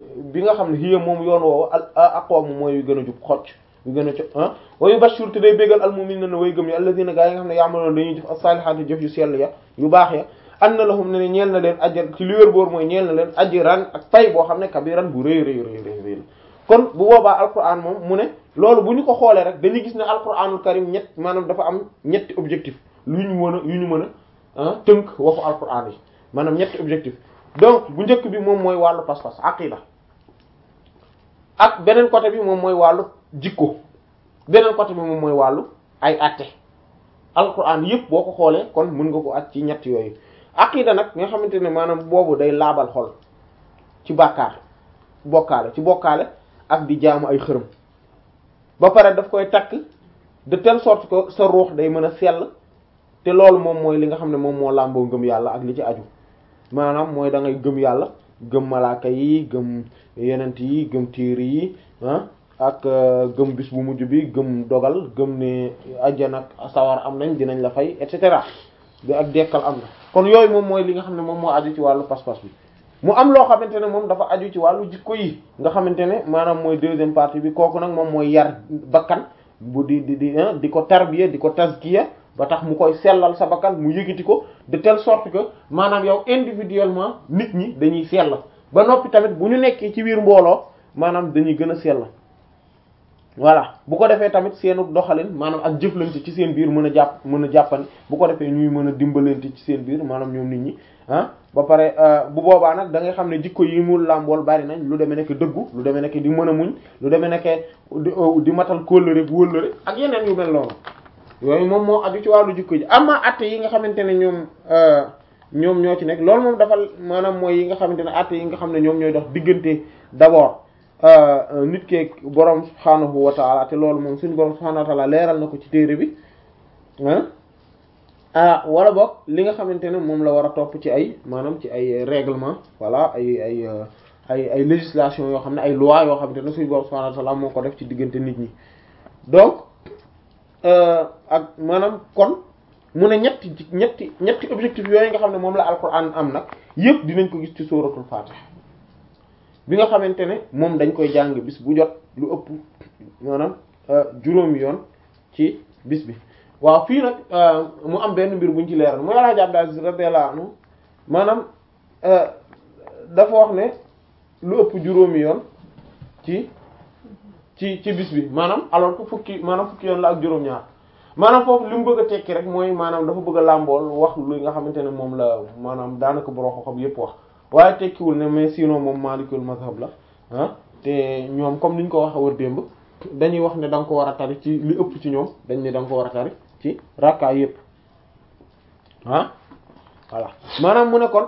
bi nga xam ne hiya moom yoon woowu al aqwam mooy yu gën a jub xocc yu gën a co ah wa yubashshir te day bégal al mu'minina way gëm yi alladhina gaa yi nga xam ne ya'maluna dañuy jëf as-salihati jëf yu sell ya yu baax ya anna lahum ne ne ñeel na leen ajr ci li wér boor mooy ñeel na leen ajran ak pay boo xam ne kabiran bu rëy rëy rëy rëy rëy kon bu boobaa alquran moom mu ne loolu bu ñu ko xoolee rek dañuy gis ne alquranul karim ñett maanaam dafa am ñetti objectif lu ñu mën a yu ñu mën a tënk waxu alquran yi maanaam ñetti objectif donc bu njëkk bi moom mooy wàllu pas-pas aqida ak beneen côté bi moom mooy wàllu jikko beneen côté bi moom mooy wàllu ay atte alquran yëpp boo ko xoolee kon mën nga ko at ci ñett yooyu aqida nag nga xamante ne maanaam boobu day laabal xol ci bàkkaar bokkaale ci bokkaale ak di jaamu ay xërëm ba pare daf koy takk de telle sorte que sa ruux day mën a sell te loolu moom mooy li nga xam ne moom moo làmboo ngëm yàlla ak li ci aju maanaam mooy da ngay gëm yàlla gëm malaaka yi gëm yenent yi gëm téere yi ah ak gëm bis bu mujj bi gëm dogal gëm ne ajjana ak sawar am nañ dinañ la fay et cetera ak dekkal am na kon yooyu moom mooy li nga xam ne moom moo aju ci wàllu pas-pas bi mu am loo xamante ne moom dafa aju ci wàllu jikko yi nga xamante ne maanaam mooy deuxième partie bi kooku nag moom mooy yar bakkan bu di di di di ko tarbiya di ko tazkiya ba tax mu koy sellal sa bakkan mu yëgiti ko de telle sorte que maanaam yow individuellement nit ñi dañuy sell ba noppi tamit bu ñu nekkee ci biir mbooloo maanaam dañuy gën a sell voilà bu ko defee tamit seenu doxalin maanaam ak jëflante ci seen biir mën a jàpp mën a jàppani bu ko defee ñuy mën a dimbalante ci seen biir maanaam ñoom nit ñi ah ba pare bu boobaa nag da ngay xam ne jikko yi mu làmbool bari nañ lu demee nekk dëggu lu demee nekk di mën a muñ lu demee nekk di matal kóllëre bu wëllëre ak yeneen yu mel noonu yooyu moom moo aju ci wàllu jikko ji ama atte yi nga xamante ne ñoom ñoom ñoo ci nekk loolu moom dafa maanaam mooy yi nga xamante ne atte yi nga xam ne ñoom ñooy dox diggante d'abord nit keeg borom subhaanahu wa taala te loolu moom suñu borom subhaanahu wa taala leeral na ko ci téere bi ah wala boog li nga xamante ne moom la war a topp ci ay maanaam ci ay règlement voilà ay ay ay ay législation yoo xam ne ay loi yoo xamante ne suñu borom subhaanahu wa taala moo ko def ci diggante nit ñi donc ak maanaam kon mu ne ñetti ñetti ñetti objectif yooyu nga xam ne moom la alquran am nag yëpp dinañ ko gis ci suratul fatiha bi nga xamante ne moom dañ koy jàng bis bu jot lu ëpp maanaam juróomi yoon ci bis bi waaw fii nag mu am benn mbir buñ ci leeral mooy Alaaji Abdul Aziz radiyallahu anhu maanaam dafa wax ne lu ëpp juróomi yoon ci ci ci bis bi maanaam alors que fukki maanaam fukki yoon la ak juróom-ñaar maanaam foofu li mu bëgg a tekki rek mooy maanaam dafa bëgg a làmbool wax lu nga xamante ne moom la maanaam daanaka boroo xam yépp wax waaye tekkiwul ne mais sinon moom maalikul mazhab la ah te ñoom comme niñ ko waxe war démb dañuy wax ne da nga ko war a tari ci li ëpp ci ñoom dañ ne da nga ko war a tari ci rakka yépp ah voilà maanaam mu ne kon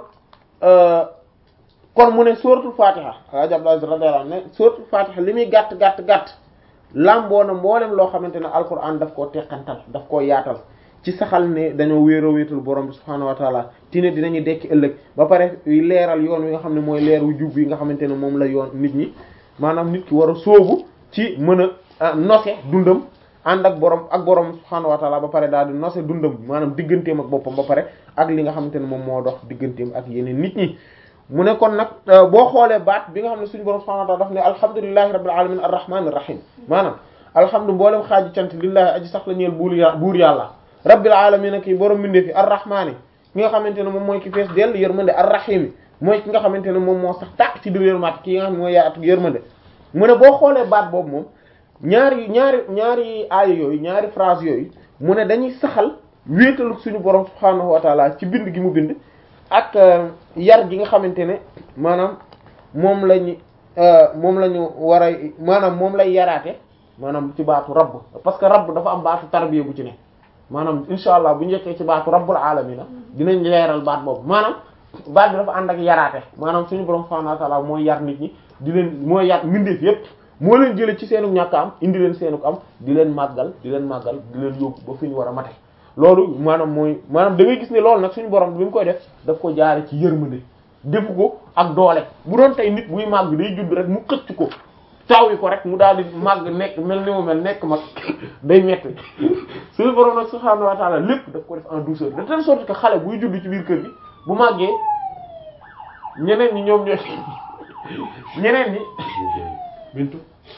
kon mu ne suratul fatiha ajab radiyallahu anhu ne suratul fatiha li muy gàtt gàtt gàtt lamboo na mboolem loo xamante ne alquran daf koo teqantal daf koo yaatal ci saxal ne dañoo wéeroo wéetul borom bi subhaanahu wa taala ti ne dinañu dekki ëllëg ba pare leeral yoon wi nga xam ne mooy leer wu jub yi nga xamante ne moom la yoon nit ñi maanaam nit ki war a sóobu ci mën a nose dundam ànd ak borom ak borom subhaanahu wa taala ba pare daal di nose dundam maanaam digganteem ak boppam ba pare ak li nga xamante ne moom moo dox digganteem ak yeneen nit ñi mu ne kon nag boo xoolee baat bi nga xam ne suñu borom subhanahu wa ta'ala daf ne alhamdulillahi rabbil alamin arrahmanir rahim maanaam alhamdu mboolem xaaji cant lillahi aji sax la ñeel buur ya buur yàlla rabbil alamin ki borom bindee fi arrahmani ki nga xamante ne moom mooy ki fees dell yërmande arrahim mooy ki nga xamante ne moom moo sax tàkk ci biir yërmande ki nga xam ne mooy yaatu yërmande mu ne boo xoolee baat boobu moom ñaari ñaari ñaari aaya yooyu ñaari phrase yooyu mu ne dañuy saxal wéetalu suñu borom subhanahu wa ta'ala ci bind gi mu bind ak yar gi nga xamante ne maanaam moom lañu moom la ñu war a maanaam moom lay yaraate maanaam ci baatu rabb parce que rabb dafa am baatu tarbiya bu ci ne maanaam insha allah bu njëkkee ci baatu rabbul alamina dinañ leeral baat boobu maanaam baat bi dafa ànd ak yaraate maanaam suñu borom subhanahu wa ta'ala mooy yar nit ñi di leen mooy yar mbindeef yépp moo leen jële ci seenu ñàkk am indi leen seenu am di leen màggal di leen màggal di leen yóbbu ba fi ñu war a mate loolu maanaam mooy maanaam da ngay gis ne loolu nag suñu borom bi mu koy def daf ko jaare ci yërmande defu ko ak doole bu doon tey nit buy màgg day judd rek mu xëcc ko taw yi ko rek mu daal di màgg nekk mel ni mu mel nekk mag day metti suñu borom nag subhaanahu wa ta'ala lépp daf ko def en douceur de telle sorte que xale buy judd ci biir kër gi bu màggee ñeneen ñi ñoom ñooy ñeneen ñi bintu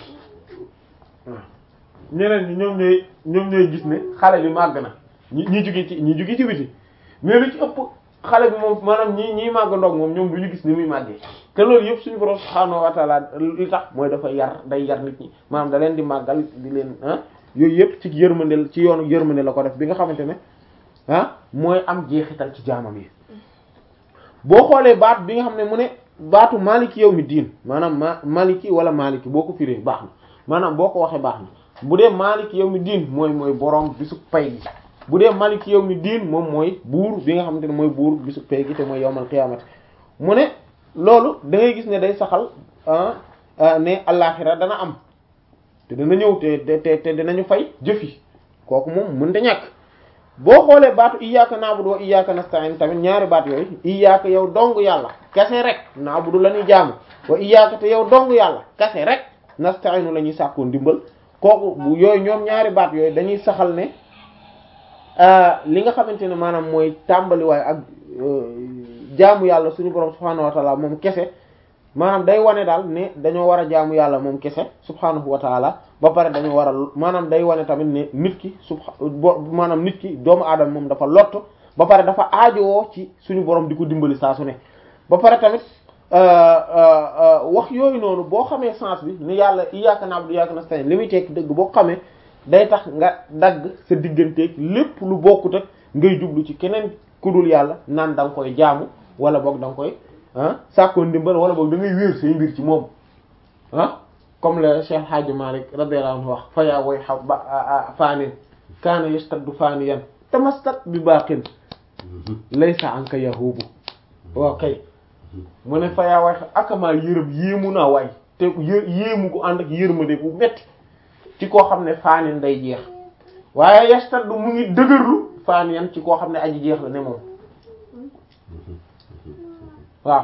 ñeneen ñi ñoom ñooy ñoom ñooy gis ne xale bi màgg na ñi ñi jóge ci ñi jóge ci biti mais lu ci ëpp xale bi moom maanaam ñi ñiy màgg ndoog moom ñoom du ñu gis ni muy màggee te loolu yëpp suñu borom subhaanahu wa ta'ala li tax mooy dafa yar day yar nit ñi maanaam da leen di màggal di leen ah yooyu yëpp ci yërmande ci yoonu yërmande la ko def bi nga xamante ne ah mooy am jeexital ci jaamam yi boo xoolee baat bi nga xam ne mu ne baatu maliki yow mi diin maanaam ma maliki wala maliki boo ko firee baax na maanaam boo ko waxee baax na bu dee maliki yow mi diin mooy mooy borom bisu pay gi bu dee maliki yow mi diin moom mooy buur bi nga xamante ne mooy buur bisu pay gi te mooy yowmal qiyaamati mu ne loolu da ngay gis ne day saxal ne allaaxira dana am te dana ñëw te te te dinañu fay jëf yi kooku moom mënta ñàkk boo xoolee baatu iyyaka na'budu wa iyyaka nasta'in tamit ñaari baat yooyu iyyaka yow dong yàlla kese rek na'budu la ñuy jaamu wa iyyaka te yow dong yàlla kese rek nasta'inu la ñuy sàkkoo ndimbal kooku bu yooyu ñoom ñaari baat yooyu dañuy saxal ne li nga xamante ne maanaam mooy tàmbaliwaay ak jaamu yàlla suñu borom subhaanahu wa ta'ala moom kese maanaam day wane daal ne dañoo war a jaamu yàlla moom kese subhaanahu wa ta'ala ba pare dañoo war a maanaam day wane tamit ne nit ki subha maanaam nit ki doomu aadama moom dafa lott ba pare dafa aajowoo ci suñu borom di ko dimbali saa su ne ba pare tamit wax yooyu noonu boo xamee sens bi ni yàlla iyyaka na'budu wa iyyaka nasta'in li muy tekki dëgg boo xamee day tax nga dagg sa digganteeg lépp lu bokkut ak ngay jublu ci keneen ku dul yàlla naan da nga koy jaamu wala boog da nga koy ah sàkkoo ndimbal wala boog da ngay wéer say mbir ci moom ah comme le Cheikh Hadji Malick radiyallahu anhu wax fa yaa way xaw ba faanin kaana yastaddu faaniyan tamassak bi baqin laysa anka yahubu waaw kay mu ne fa yaa way akamaa yërëm yéemu naa waay te yé yéemu ko ànd ak yërmande bu metti ci koo xam ne faanin day jeex waaye yastaddu mu ngi dëgërlu faaniyan ci koo xam ne aji jeex la ne moom waaw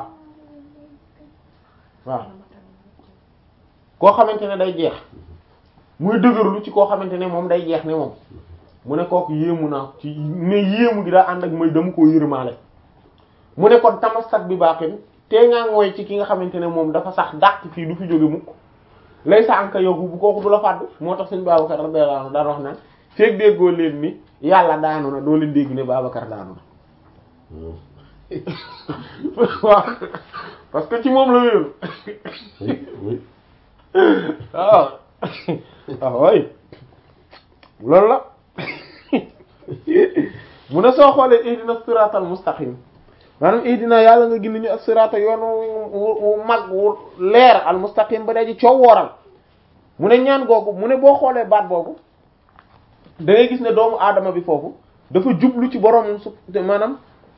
waaw koo xamante ne day jeex muy dëgërlu ci koo xamante ne moom day jeex ne moom mu ne kooku yéemu naa ci mais yéemu gi daa ànd ak mooy dama koo yërmaale mu ne kon tamassak bi baaxin tee ngaa ngooy ci ki nga xamante ne moom dafa sax dàq fii du fi jóge mukk lay sa anka yow bu kooku du la fàddu moo tax suñu Babacar radiyallahu anhu daan wax naan feeg déggoo leen ni yàlla daanu na doo leen dégg ne Babacar daanu na waaw parce que ci moom la wéeru waaw waaw way loolu la mu ne soo xoolee ihdina siratal mustaqim maanaam ihdina yàlla nga gindi ñu ak sirata yoon wu mag wu leer al mustaqim ba daji coow wooral mu ne ñaan googu mu ne boo xoolee baat boobu da ngay gis ne doomu aadama bi foofu dafa jublu ci boroomam su maanaam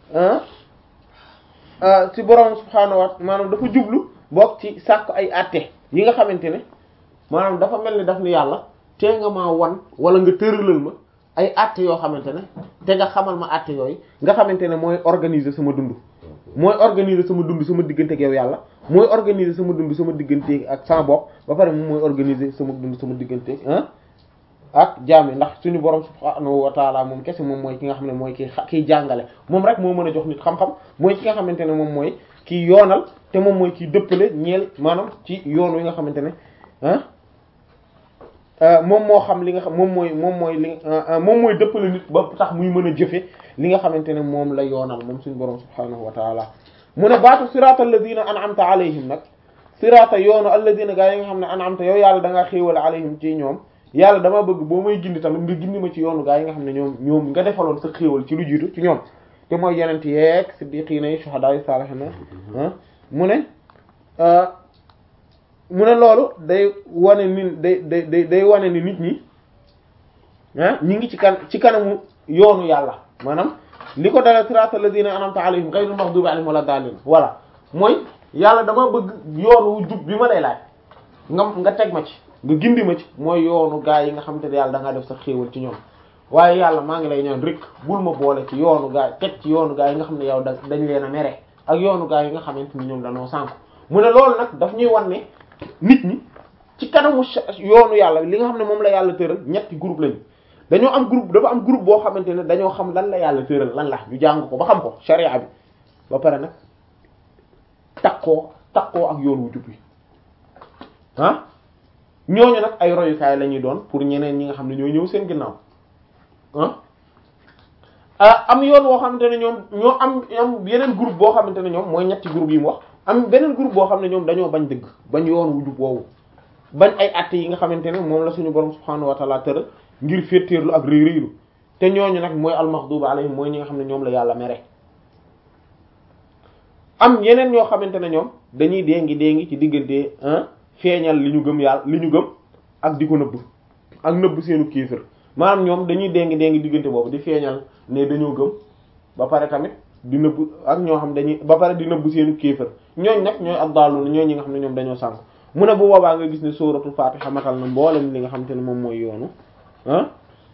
ci boroomam subhaanahu wa maanaam dafa jublu bokk ci sàkk ay àtte yi nga xamante ne maanaam dafa mel ni daf ni yàlla tee nga maa wan wala nga tëralal ma ay àtte yoo xamante ne te nga xamal ma àtte yooyu nga xamante ne mooy organiser sama dund mooy organiser sama dund sama diggante ak yow yàlla mooy organiser sama dund sama diggante ak sama bopp ba pare moom mooy organiser sama dund sama diggante ah ak jaami ndax suñu borom subhaanahu wa taala moom kese moom mooy ki nga xam ne mooy ki kiy jàngale moom rek moo mën a jox nit xam-xam mooy ki nga xamante ne moom mooy kiy yoonal te moom mooy kiy dëppale ñeel maanaam ci yoon wi nga xamante ne ah moom moo xam li nga xam moom mooy moom mooy li moom mooy dëppale nit ba tax muy mën a jëfe li nga xamante ne moom la yoonal moom suñu borom subhaanahu wa taala mu ne baatu sirata alladina an'amta alayhim nag sirata yoonu alladina gaa yi nga xam ne an'amta yow yàlla da ngaa xéewal alayhim ci ñoom yàlla dama bëgg boo may gindi tamit nga gindi ma ci yoonu gaa yi nga xam ne ñoom ñoom nga defaloon sa xéewal ci lu jiitu ci ñoom te mooy yenent yeeg siddiqiina yi shuhadaa yi saalihiina mu ne mu ne loolu day wane ni day day day wane ni nit ñi ah ñi ngi ci kan ci kanamu yoonu yàlla maanaam li ko dala siraatal lazina an'amta alayhim ghayril maghdubi alayhim wala daalliin voilà mooy yàlla dama bëgg yoon wu jub bi ma lay laaj nga nga teg ma ci nga gindi ma ci mooy yoonu gaa yi nga xamante ne yàlla da ngaa def sa xéewal ci ñoom waaye yàlla maa ngi lay ñaan rek bul ma boole ci yoonu gaa teg ci yoonu gaa yi nga xam ne yow da dañ leen a mere ak yoonu gaa yi nga xamante ni ñoom dañoo sànk mu ne loolu nag daf ñuy wan ne nit ñi ci kanamu yoonu yàlla li nga xam ne moom la yàlla tëral ñetti groupe lañu dañoo am groupe dafa am groupe boo xamante ne dañoo xam lan la yàlla tëral lan la ñu jàng ko ba xam ko sharia bi ba pare nag takkoo takkoo ak yoon wu jub wi ah ñooñu nag ay royukaay la ñuy doon pour ñeneen ñi nga xam ne ñoo ñëw seen ginnaaw ah am yoon woo xamante ne ñoom ñoo am am yeneen groupe boo xamante ne ñoom mooy ñetti groupe yi mu wax am beneen groupe boo xam ne ñoom dañoo bañ dëgg bañ yoon wu jub woowu bañ ay àtte yi nga xamante ne moom la suñu borom subhaanahu wa ta'ala tëral ngir féeteerlu ak réy réylu te ñooñu nag mooy almaxduba alayhim mooy ñi nga xam ne ñoom la yàlla mere am yeneen ñoo xamante ne ñoom dañuy déngi déngi ci diggante feeñal li ñu gëm yàlla li ñu gëm ak di ko nëbb ak nëbb seenu kéefër maanaam ñoom dañuy déngi déngi diggante boobu di feeñal ne dañoo gëm ba pare tamit di nëbb ak ñoo xam dañuy ba pare di nëbb seenu kéefër ñooñ nag ñooy abdaalu ñooy ñi nga xam ne ñoom dañoo sànk mu ne bu boobaa nga gis ne suratul fatiha matal na mboolem li nga xamante ne moom mooy yoonu ah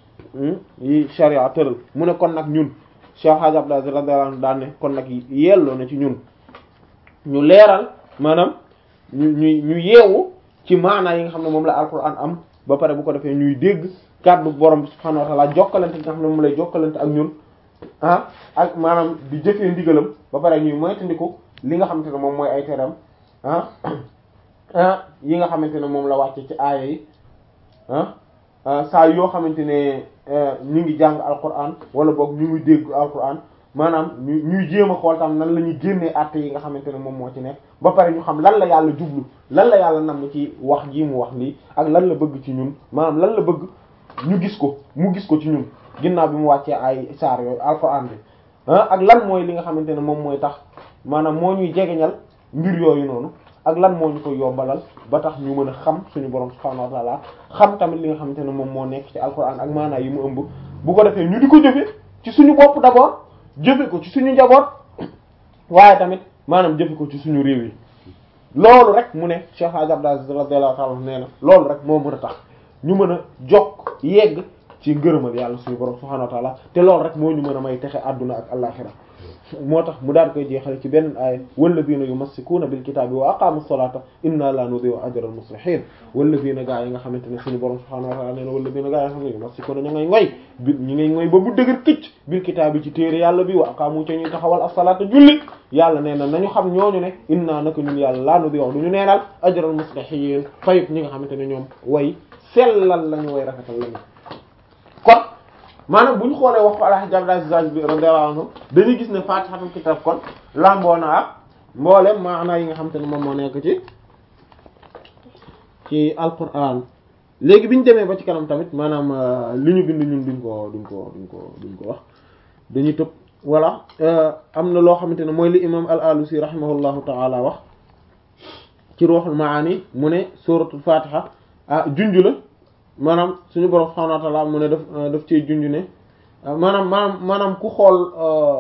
yi sharia tëral mu ne kon nag ñun Cheikh Hadj Abdallah radiyallahu anhu daan ne kon nag yelloo na ci ñun ñu leeral maanaam ñu ñu ñu yeewu ci maanaa yi nga xam ne moom la alquran am ba pare bu ko defee ñuy dégg kàddu borom subhanahu wa ta'ala jokkalante nga xam ne moom lay jokkalante ak ñun ah ak maanaam di jëfee ndigalam ba pare ñuy moytandiku li nga xamante ne moom mooy ay teram ah ah yi nga xamante ne moom la wàcce ci aaya yi ah saa yoo xamante ne ñu ngi jàng alquran wala boog ñu ngi dégg alquran maanaam ñu ñuy jéem a xool tam nan la ñuy génnee àtte yi nga xamante ne moom moo ci nekk ba pare ñu xam lan la yàlla jublu lan la yàlla nam ci wax ji mu wax lii ak lan la bëgg ci ñun maanaam lan la bëgg ñu gis ko mu gis ko ci ñun ginnaaw bi mu wàccee ay saar yooyu alquran bi ah ak lan mooy li nga xamante ne moom mooy tax maanaam moo ñuy jegeñal mbir yooyu noonu ak lan moo ñu koy yombalal ba tax ñu mën a xam suñu borom subhaanahu wa ta'ala xam tamit li nga xamante ne moom moo nekk ci alquran ak maanaa yi mu ëmb bu ko defee ñu di ko jëfe ci suñu bopp d'abord jëfe ko ci suñu njaboot waaye tamit maanaam jëfe ko ci suñu réew yi loolu rek mu ne Cheikh Hadj Abdou Aziz radiyallahu ta'ala nee na loolu rek moo mën a tax ñu mën a jokk yegg ci ngërëmal yàlla suñu borom subhaanahu wa ta'ala te loolu rek moo ñu mën a may texe àdduna ak àllaxira moo tax mu daal koy jeexale ci benn aaya walladina yumassikuuna bil kitaabi wa aqaamu salata inna la nudi'u ajra al muslihin walladina gaa yi nga xamante ne suñu borom subhaanahu wa ta'ala nee na walladina gaa yi nga xam ne yumassikuuna ñu ngay ngoy bi ñu ngay ngoy ba bu dëgër këcc bil kitaabi ci téere yàlla bi wa aqaamu ca ñuy taxawal as-salata julli yàlla nee na nañu xam ñooñu ne inna naka ñun yàlla la nudi'u duñu neenal ajra al muslihin fayut ñi nga xamante ne ñoom way sellal lañu way rafetal lañu kon maanaam bu ñu xoolee wax ko Alaaji Abdul Aziz bi radiyallahu anhu dañuy gis ne Faatihatul Kitaab kon lamboo na ak mboolem maanaa yi nga xam te ne moom moo nekk ci ci Alquran léegi bi ñu demee ba ci kanam tamit maanaam li ñu bind ñun duñ ko duñ ko duñ ko duñ ko wax dañuy tëb voilà am na loo xamante ne mooy li imam al-Alusi rahimahullahu ta'ala wax ci Ruhul Maani mu ne suratul Fatiha ah junj la. maanaam suñu borom subhanahu wa ta'ala mu ne daf daf cee junj ne maanaam maanaam maanaam ku xool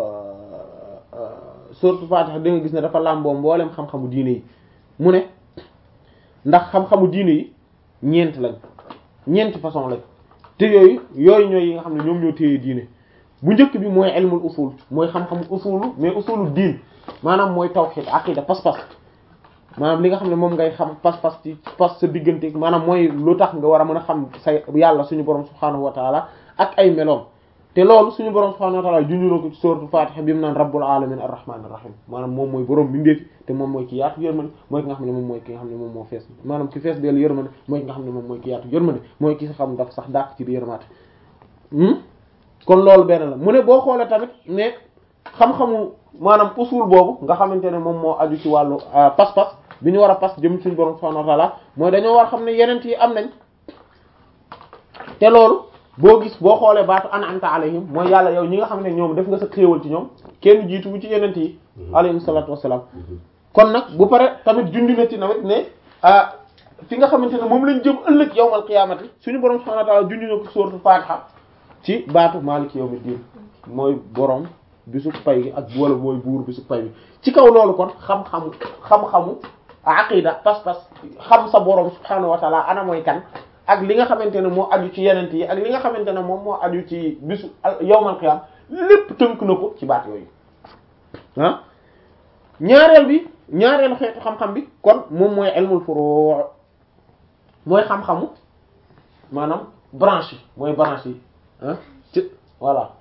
sourate Fatiha da nga gis ne dafa làmboo mboolem xam-xamu diine yi mu ne ndax xam-xamu diine yi ñeent lañ ñeenti façon lañ te yooyu yooyu ñooy yi nga xam ne ñoom ñoo téye diine bu njëkk bi mooy ilmul usul mooy xam-xamu usulu mais usulu diin maanaam mooy tawhid aqida pas-pas maanaam li nga xam ne moom ngay xam pas-pas ci pas sa diggante maanaam mooy lu tax nga war a mën a xam sa yàlla suñu borom subhaanahu wa taala ak ay meloom te loolu suñu borom subhaanahu wa taala junju na ko ci sourate Fatiha bi mu naan rabbul alamin arrahmanir rahim maanaam moom mooy borom bindeefi te moom mooy ki yaatu yërmande mooy ki nga xam ne moom mooy ki nga xam ne moom moo fees maanaam ki fees dellu yërmande mooy ki nga xam ne moom mooy ki yaatu yërmande mooy ki xam daf sax dàq ci di yërmaate kon loolu benn la mu ne boo xoolee tamit ne xam-xamu maanaam usul boobu nga xamante ne moom moo aju ci wàllu pas-pas bi ñu war a pas jëm suñu borom subhanahu wa ta'ala mooy dañoo war a xam ne yeneen yi am nañ te loolu boo gis boo xoolee baatu an'amta alayhim mooy yàlla yow ñi nga xam ne ñoom def nga sa xéewal ci ñoom kenn jiitu bu ci yeneen yi alayhim salaatu wassalaam kon nag bu pare tamit jundu na ci nawet ne ah fi nga xamante ne moom lañ jëm ëllëg yawmal qiyaamati suñu borom subhanahu wa ta'ala jundu na ko sourate Fatiha ci baatu maaliki yawmiddin mooy borom bisu pay gi ak wala mooy buur bisu pay bi ci kaw loolu kon xam-xamu xam-xamu aqida pas-pas xam sa borom subhaanahu wa taala ana mooy kan ak li nga xamante ne moo aju ci yenent yi ak li nga xamante ne moom moo aju ci bisu yawmal qiyam lépp tënk na ko ci baat yooyu ah ñaareel bi ñaareelu xeetu xam-xam bi kon moom mooy ilmul furu' mooy xam-xamu maanaam branche yi mooy branche yi ah ci voilà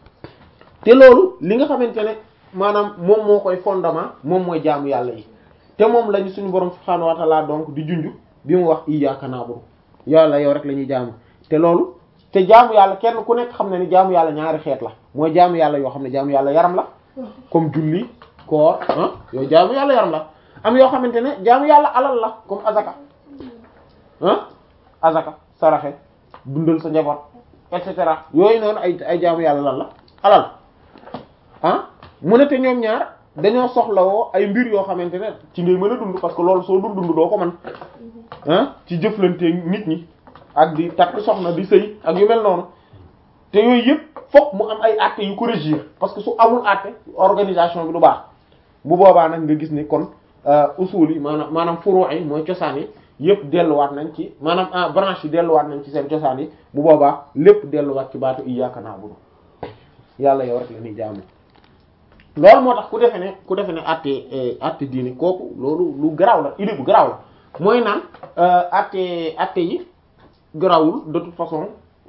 te loolu li nga xamante ne maanaam moom moo koy fondement moom mooy jaamu yàlla yi te moom lañu suñu borom subhaanahu wa ta'ala donc di junj bi mu wax iyyaka na'budu yàlla yow rek la ñuy jaamu te loolu te jaamu yàlla kenn ku nekk xam ne ni jaamu yàlla ñaari xeet la mooy jaamu yàlla yoo xam ne jaamu yàlla yaram la comme julli koor ah yooyu jaamu yàlla yaram la am yoo xamante ne jaamu yàlla alal la comme azaka ah azaka saraxe dundal sa njaboot et cetera yooyu noonu ay ay jaamu yàlla lan la alal ah mu ne te ñoom ñaar dañoo soxlawoo ay mbir yoo xamante ne ci ngay mën a dund parce que loolu soo dul dund doo ko mën ah ci jëflante nit ñi ak di takk soxna di sëy ak yu mel noonu te yooyu yëpp fokk mu am ay actes yu ko régir parce que su amul acte organisation bi du baax bu boobaa nag nga gis ni kon usul yi maanaam maanaam furu' yi mooy cosaan yi yëpp delluwaat nañ ci maanaam branche yi delluwaat nañ ci seen cosaan yi bu boobaa lépp delluwaat ci baatu iyyaka na'budu yàlla yow rek la ñuy jaamu loolu moo tax ku defe ne ku defe ne àtte àtte diini kooku loolu lu garaaw la idée bu garaaw la mooy naan àtte àtte yi garawul de toute façon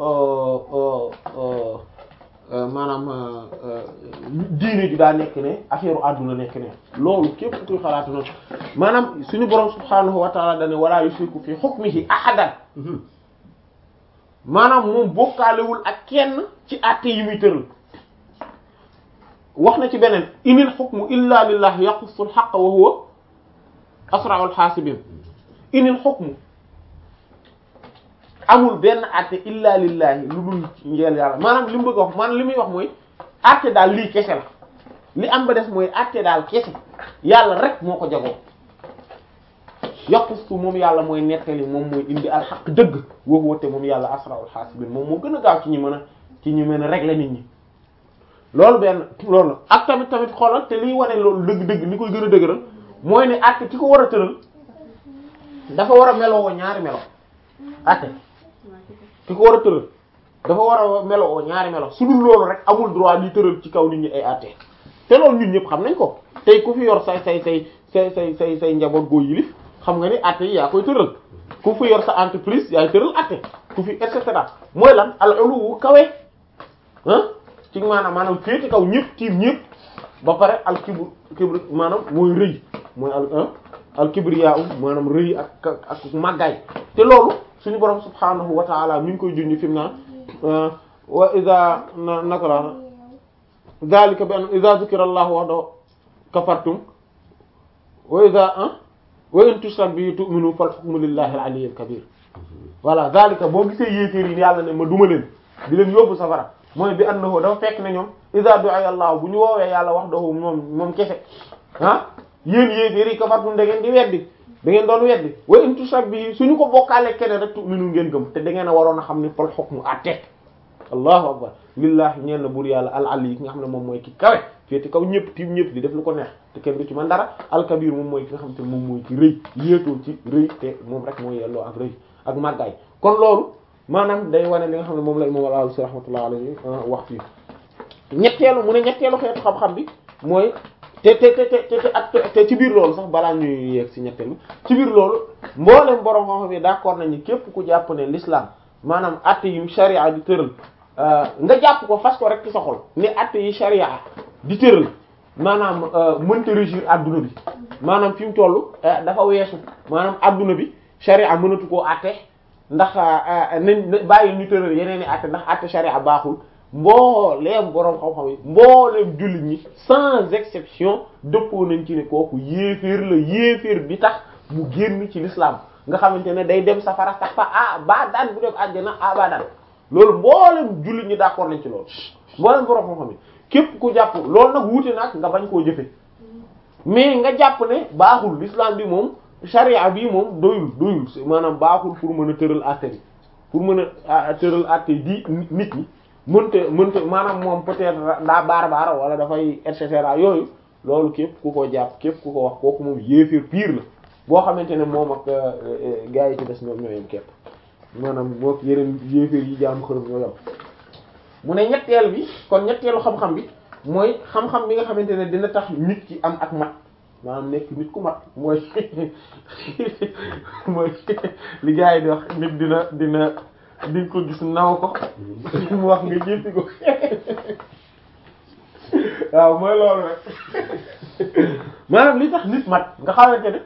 maanaam diine ji daa nekk ne affaire u àdduna nekk ne loolu képp kuy xalaatu noonu maanaam suñu borom subhaanahu wa ta'ala dane wala yushriku fi hukmihi ahadan maanaam moom bokkaalewul ak kenn ci àtte yi muy tëral wax na ci beneen inil hukmu illa lillah yaqussul haqqa wa huwa asra'ul hasibin inil hukmu amul benn àtte illa lillahi lu dul njeel yàlla maanaam li mu bëgg a wax maanaam li muy wax mooy àtte daal lii kese la li am ba des mooy àtte daal kese yàlla rek moo ko jagoo yaqustu moom yàlla mooy nettali moom mooy indi alxaq dëgg woowu woote moom yàlla asra'ul hasibin moom moo gën a gaaw ci ñi mën a ci ñi mën a régler nit ñi loolu benn loolu ak tamit tamit xoolal te liy wane loolu dëgg-dëgg li koy gën a dëgëral mooy ne àtte ki ko war a tëral dafa war a meloo ñaari melo àtte ki ko war a tëral dafa war a meloo ñaari melo su dul loolu rek amul droit di tëral ci kaw nit ñi ay àtte te loolu ñun ñëpp xam nañ ko tey ku fi yor say say say say say say say njaboot goo yilif xam nga ni àtte yi yaa koy tëral ku fi yor sa entreprise yaay tëral àtte ku fi et cetera mooy lan al ulu kawe ah ci maanaam maanaam féete kaw ñëpp tiim ñëpp ba pare al kibr kibr maanaam mooy rëy mooy al al kibriya maanaam rëy ak ak màggaay te loolu suñu borom subhaanahu wa ta'ala mi ngi koy junj fi mu naan wa idha naka la zalika bi an idha dhukira allahu wahdahu kafartum wa idha wa in tushrak bihi tu'minu fal hukmu lillahi al-ali al-kabir voilà zalika boo gisee yéeféer yi yàlla ne ma duma leen di leen yóbbu safara mooy bi annahu dafa fekk ne ñoom idha du'a allah bu ñu woowee yàlla wahdahu moom moom kese ah yéen yéeféer yi kafartum da ngeen di weddi da ngeen doon weddi wa in tushrak bihi suñu ko bokkaale keneen rek tu'minu ngeen gëm te da ngeen a waroon a xam ne fal hukmu àtte allahu akbar lillahi ñeen na buur yàlla al ali yi ki nga xam ne moom mooy ki kawe féete kaw ñëpp tiim ñëpp di def lu ko neex te kenn du ci man dara alkabir moom mooy ki nga xam te moom mooy ci rëy yéetoo ci rëy te moom rek mooy yelloo ak rëy ak màggaay kon loolu maanaam day wane li nga xam ne moom la imam al-Alusi rahmatullah alayhi wax fii ñetteelu mu ne ñetteelu xeetu xam-xam bi mooy te te te te te ak te ci biir loolu sax balaa ñuy yegg ci ñetteelu ci biir loolu mboolem borom xam-xam yi d'accord nañu képp ku jàpp ne l'islam maanaam atte yu sharia di tëral nga jàpp ko fas ko rek ci sa xol ne atte yi sharia di tëral maanaam mënta régir adduna bi maanaam fi mu toll dafa weesu maanaam adduna bi sharia mënatu koo atte ndax nañ bàyyi ñu tëral yeneen i atte ndax atte sharia baaxul mbooleem boroom xam-xam yi mbooleem jullit ñi sans exception dëppoo nañ ci ne kooku yéeféer la yéeféer bi tax mu génn ci l'islam nga xamante ne day dem safara sax fa ah ba daan bu dem àjjana ah ba daan loolu mboolem jullit ñi d'accord nañ ci loolu mboolem boroom xam-xam yi képp ku jàpp loolu nag wuute nag nga bañ koo jëfe mais nga jàpp ne baaxul l'islam bi moom charia bi moom doyul doyul maanaam baaxul pour mën a tëral àtte bi pour mën a tëral àtte di nit ñi mënta mënta maanaam moom peut-être daa baar baar wala dafay et cetera yooyu loolu képp ku ko jàpp képp ku ko wax kooku moom yéeféer pire la boo xamante ne moom ak gars yi ci des ñoom ñoo yem képp maanaam moo yeneen yéeféer yi jaamu xërëm ñoo yem mu ne ñetteel bi kon ñetteelu xam-xam bi mooy xam-xam bi nga xamante ne dina tax nit ki am ak mat maanaam nekk nit ku mat mooy mooy li gars yi di wax nit dina dina di ko gis naw ko mu wax nga jéppi ko waaw mooy loolu rek maanaam li tax nit mat nga xamante ne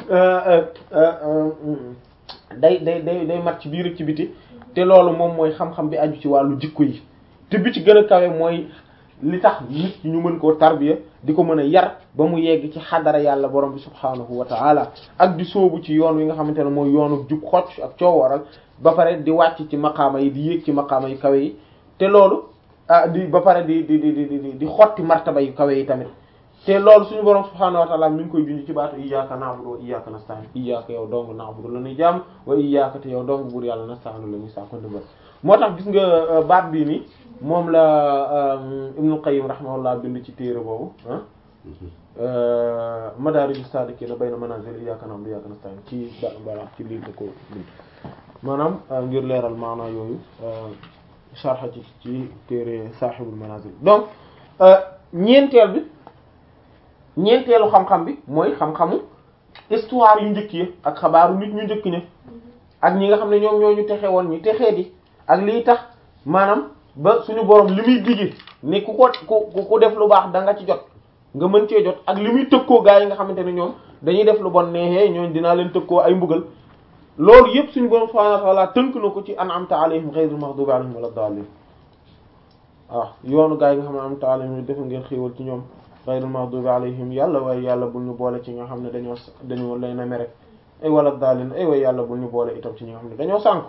day day day day mat ci biir ak ci biti te loolu moom mooy xam-xam bi aju ci wàllu jikko yi te bi ci gën a kawe mooy li tax nit ñu mën koo tarbiya di ko mën a yar ba mu yegg ci xadara yàlla borom bi subhaanahu wa ta'ala ak di sóobu ci yoon wi nga xamante ne mooy yoonu jub xocc ak coowaral ba pare di wàcc ci maqaama yi di yéeg ci maqaama yu kawe yi te loolu ah di ba pare di di di di di xotti martaba yu kawe yi tamit te loolu suñu borom subhaanahu wa ta'ala mi ngi koy junj ci baatu iyyaka na'budu wa iyyaka nasta'in iyyaka yow dong na'budu la ñuy jaam wa iyyaka te yow dong buur yàlla nasta'inu la ñuy saako ndimbal moo tax gis nga baat bii nii moom la Ibnul Qayyim rahimahullah bind ci téere boobu ah Madaariju Saalikiina bayna manaazil iyyaaka na'budu wa iyyaaka nasta'iin ci ba voilà ci lii da ko bind maanaam ngir leeral maanaa yooyu sharh ci ci téere Saahibul Manaazil donc ñeenteel bi ñeenteelu xam-xam bi mooy xam-xamu histoire yu njëkk yi ak xabaaru nit ñu njëkk ña ak ñi nga xam ne ñoom ñoo ñu texe woon ñu texee di ak lii tax maanaam ba suñu borom li muy digge ne ku ko ku ku def lu baax da nga ci jot nga mën cee jot ak li muy tëkkoo gaa yi nga xamante ne ñoom dañuy def lu bon neexee ñooñ dinaa leen tëkkoo ay mbugal loolu yëpp suñu borom subhanahu wa ta'ala tënk na ko ci an'amta alayhim ghayril maghdubi alayhim wala dallin waaw yoonu gaa yi nga xam ne an'amta alayhim def ngeen xéewal ci ñoom ghayril maghdubi alayhim yàlla waaye yàlla bul ñu boole ci nga xam ne dañoo dañoo lay na mere ay wala dallin ay waaye yàlla bul ñu boole itam ci ñi nga xam ne dañoo sànk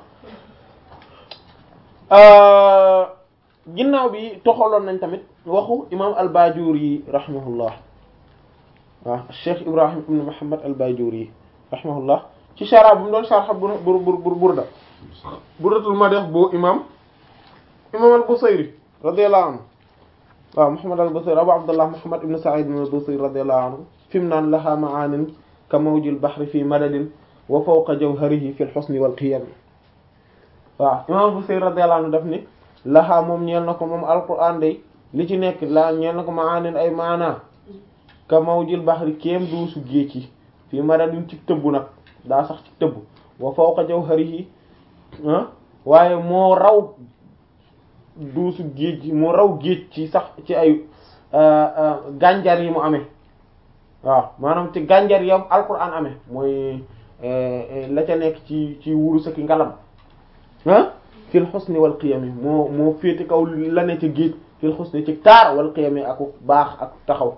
ginnaaw bi toxaloon nañ tamit waxu imam al-Bajuri rahimahullah waaw Cheikh Ibrahim ibn Muhammad al-Bajuri rahimahullah ci shara bu mu doon sharh bur bur bur burda burdatul madh bu imam imam al-Busayri radiyallahu anhu waaw Muhammad al-Busayri Abu Abdullah Muhammad ibn Sa'id al-Busayri radiyallahu anhu fi mu naan laha ma'anin ka mawjil bahri fi madadin wa fawqa jawharihi fi al-husni wal qiyam waaw imam Busayri radiyallahu anhu daf ni laxaa moom ñeel na ko moom alquran day li ci nekk la ñeel na ko maanin ay maana ka mawjil baxri kéem duusu géej yi fii madadin ci tëbb nag daa sax ci tëbb wa fawqa jawharihi waaye moo raw duusu géej yi moo raw géej ci sax ci ay gànjar yi mu amee waaw maanaam ci gànjar yam alquran amee mooy la ca nekk ci ci wurus ak ngalam ah fil xusni wal qiyami moo moo féete kaw la ne ci géej fil xusni ci taar wal qiyami ak baax ak taxaw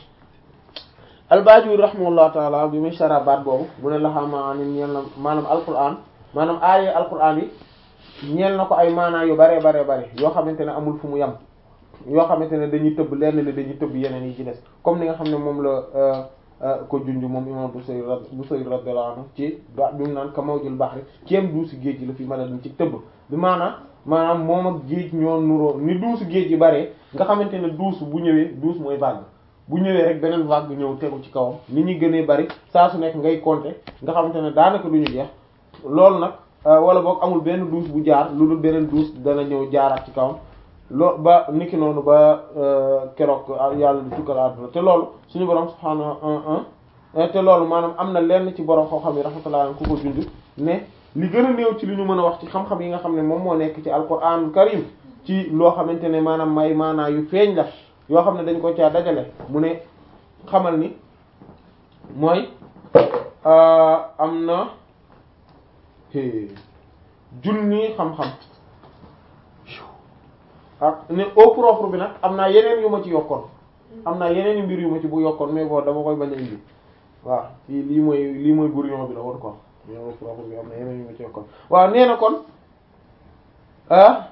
albajuri rahimahullahu taala bi muy shara baat boobu mu ne laxaa maanaam ñeel na maanaam alquran maanaam aaye alquran yi ñeel na ko ay maanaa yu bare bare bare yoo xamante ne amul fu mu yem yoo xamante ne dañuy tëbb lenn li dañuy tëbb yeneen yi ci des comme ni nga xam ne moom la ko junj moom imam Busayri Busayri radiyallahu anhu ci ba bi mu naan ka mawjul bahri kéem duusi géej gi la fi mën a ci tëbb bi maanaam maanaam moom ak géej ñoo nuroo ni duusu géej gi bare nga xamante ne duus bu ñëwee duus mooy vague bu ñëwee rek beneen vague ñëw tegu ci kawam ni ñuy gënee bari saa su nekk ngay compter nga xamante ne daanaka du ñu jeex loolu nag wala boog amul benn duus bu jaar lu dul beneen duus dana ñëw jaaraat ci kawam loo ba niki noonu ba keroog yàlla di tukkal àdduna te loolu suñu borom subhaanahu te loolu maanaam am na lenn ci borom xam-xam yi rahmatullah ku ko junj ne li gën a néew ci li ñu mën a wax ci xam-xam yi nga xam ne moom moo nekk ci alquran karim ci loo xamante ne maanaam may maanaa yu feeñ la yoo xam ne dañ ko caa dajale mu ne xamal ni mooy am na junni xam-xam ak ne au propre bi nag am naa yeneen yu ma ci yokkoon am naa yeneen yu mbir yu ma ci bu yokkoon mais bon dama koy bañ a indi waaw fii lii mooy lii mooy brouillon bi la woon quoi mais au propre bi am na yeneen yu ma ci yokkoon waaw nee na kon ah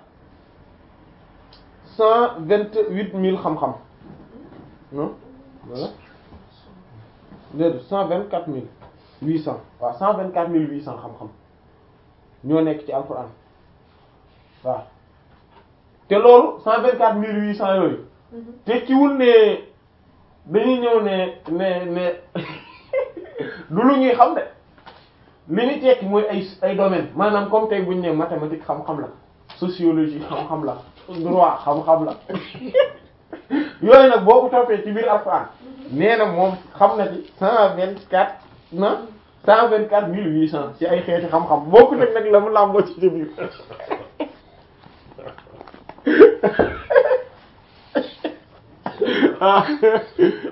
cent vingt-huit mille xam-xam non voilà déedéet cent vingt-quatre mille huit cent waaw cent vingt-quatre mille huit cent xam-xam ñoo nekk ci alxuraan waaw te loolu cent vingt-quatre mille huit cent yooyu tekkiwul ne dañuy ñëw ne ne ne du lu ñuy xam de li ñu tekki mooy ay ay domaine maanaam comme tey buñu ne mathématique xam-xam la sociologie xam-xam la droit xam-xam la yooyu nag boo ko toppee ci biir alxuraan nee na moom xam na ci cent vingt-quatre na cent vingt-quatre mille huit cent ci ay xeeti xam-xam boo ko teg nag la mu làmboo ci biir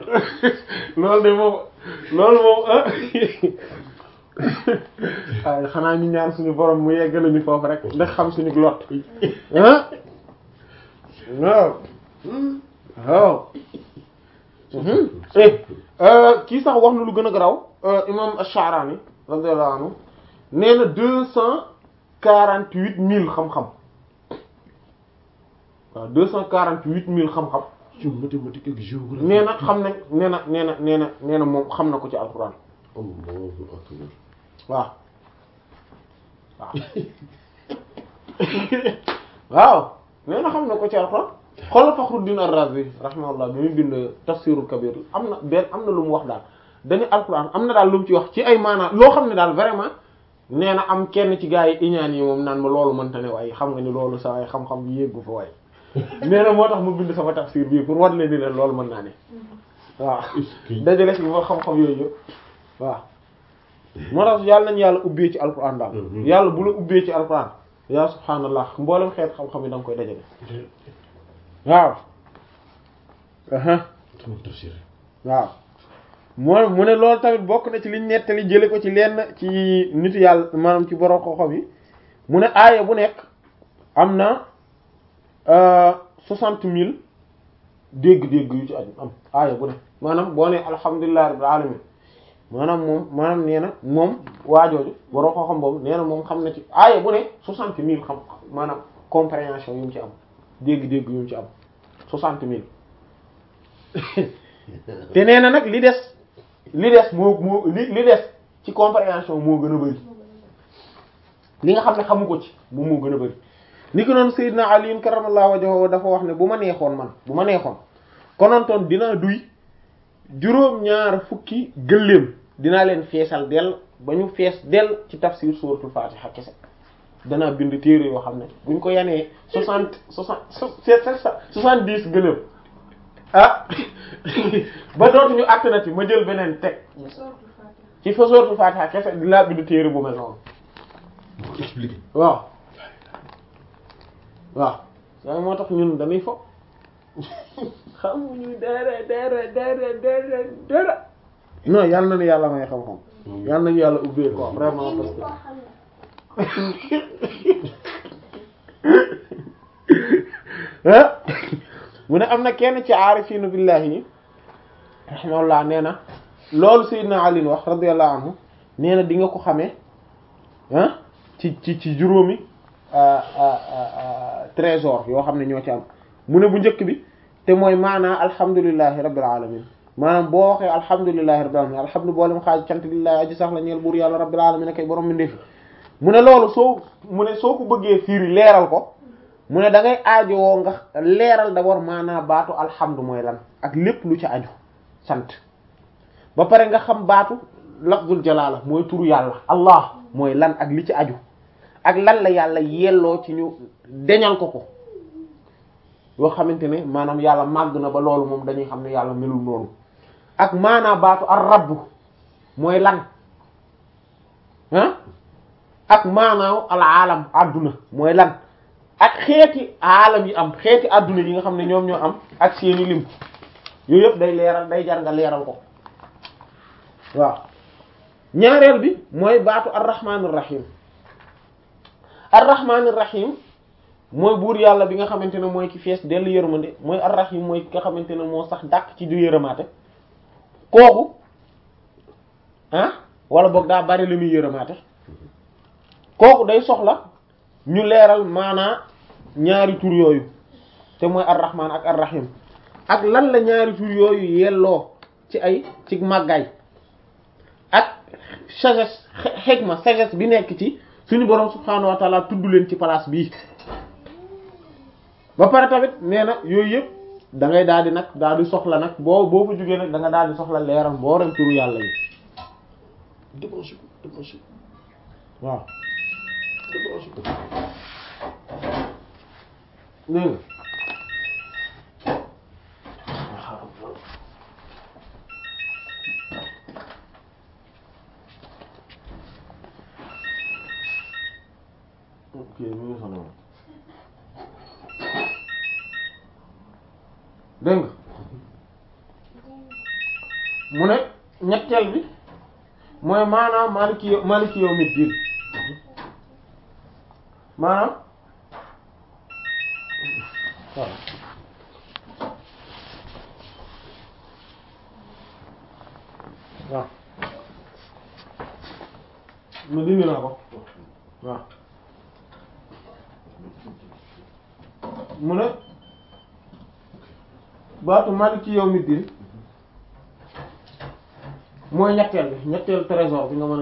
loolu de moom loolu moom ah waaye xanaa ñu ñaan suñu borom mu yegg lañu foofu rek ndax xam suñu lot ah waaw waaw eh kii sax wax na lu gën a garaw imam Ash-Sha'rani radiyallahu anhu nee na deux cent quarante huit mille xam-xam waaw deux cent quarante huit mille xam-xam ci mathématique ak géographie. nee na xam nañ nee na nee na nee na nee na moom xam na ko ci alxuraan Allahu akbar. waaw waaw waaw nee na xam na ko ci alxuraan xoolal Fakhruddin Ar-Razi rahimahullah bi muy bind Tafsirul Kabir am na benn am na lu mu wax daal dañu alxuraan am na daal lu mu ci wax ci ay maanaam loo xam ne daal vraiment nee na am kenn ci gaa yi iñaan yi moom naan ma loolu mënta ne waaye xam nga ni loolu sa ay xam-xam bi yéggu fa waaye nee na moo tax mu bind sama tafsir bii pour war leen ni leen loolu mën naa ne waaw dajale ci ba xam-xam yooyu yëpp waaw moo tax yàlla nañu yàlla ubbee ci alquran daal yàlla bu la ubbee ci alquran yaa subhaanallah mboolem xeet xam-xam yi da nga koy dajale waaw aha sama tafsir. waaw moo mu ne loolu tamit bokk na ci liñ nettali jële ko ci lenn ci nitu yàlla maanaam ci borom xam-xam yi mu ne aaya bu nekk am na soixante mille dégg-dégg yu ci aju am aaya bu nekk maanaam boo ne alhamdulillahi rabbil alamin maanaam moom maanaam nee na moom waajooju borom xam-xam boobu nee na moom xam na ci aaya bu ne soixante mille xam maanaam compréhension yu mu ci am dégg-dégg yu mu ci am soixante mille te nee na nag li des li des moo moo li li des ci compréhension moo gën a bari li nga xam ne xamu ko ci moom moo gën a bari ni ko noonu Seydina Ali karamallahu wajhahu dafa wax ne bu ma neexoon man bu ma neexoon konontoon dinaa duy juróom-ñaar fukki gëléem dinaa leen feesal dell ba ñu fees dell ci tafsir suratul Fatiha kese danaa bind téere yoo xam ne buñ ko yanee soixante soixante soixante dix gëléem ah ba dootuñu àttanati ma jël beneen teg ci fa suratul Fatiha kese dinaa bind téere bu mel noonu moo ko expliqué. waaw waaw waaye moo tax ñun dañuy fo xamuñu dara dara dara dara dara non yàlla na ni yàlla may xam-xam yàlla nañu yàlla ubbee ko vraiment parce que ah mu ne am na kenn ci aarifinu billahi yi rahimahullah nee na loolu Seydina Ali wax radiyallahu anhu nee na di nga ko xamee ah ci ci ci juróomi trésor yoo xam ne ñoo ci am mu ne bu njëkk bi te mooy maanaa alhamdulillahi rabbil alamin maanaam boo waxee alhamdulillahi rabbil alamin alhamdu boolem xaaj cant lillahi aji sax la ñeel buur yàlla rabbil alamin kay borom mi ndefi mu ne loolu soo mu ne soo ko bëggee fiiri leeral ko mu ne da ngay aajowoo nga leeral d'abord maanaa baatu alhamdu mooy lan ak lépp lu ci aju sant ba pare nga xam baatu lafzul jalaala mooy turu yàlla allah mooy lan ak li ci aju ak lan la yàlla yelloo ci ñu deñal ko ko yoo xamante ne maanaam yàlla màgg na ba loolu moom dañuy xam ne yàlla melul noonu ak maanaa baatu ar rabb mooy lan ah ak maanaaw al aalam adduna mooy lan ak xeeti aalam yi am xeeti adduna yi nga xam ne ñoom ñoo am ak seeni lim yooyu yëpp day leeral day jar nga leeral ko waaw ñaareel bi mooy baatu arrahmanir rahim arrahmanir rahim mooy buur yàlla bi nga xamante ne mooy ki fees dellu yërmande mooy arrahim mooy ki nga xamante ne moo sax dàq ci du yërëmaate kooku ah wala boog daa bari lu muy yërëmaate kooku day soxla ñu leeral maanaa ñaari tur yooyu te mooy arrahman ak arrahim ak lan la ñaari tur yooyu yelloo ci ay ci màggaay ak sagesse xegma sagesse bi nekk ci suñu borom subhaanahu wa taala tudd leen ci place bii ba pare tamit nee na yooyu yëpp da ngay daal di nag daal di soxla nag boo boo fa jógee nag da nga daal di soxla leeram boo rem turu yàlla yi débranché ko débranché ko waaw débranché ko dégg nga ok mi ngi sonal dégg nga mu ne ñetteel bi mooy maanaam maliki maliki yawmi diin maanaam waaw waaw ma dindi naa ko waaw mu ne baatu maliki yawmi diin mooy ñetteel bi ñetteel trésor bi nga mën a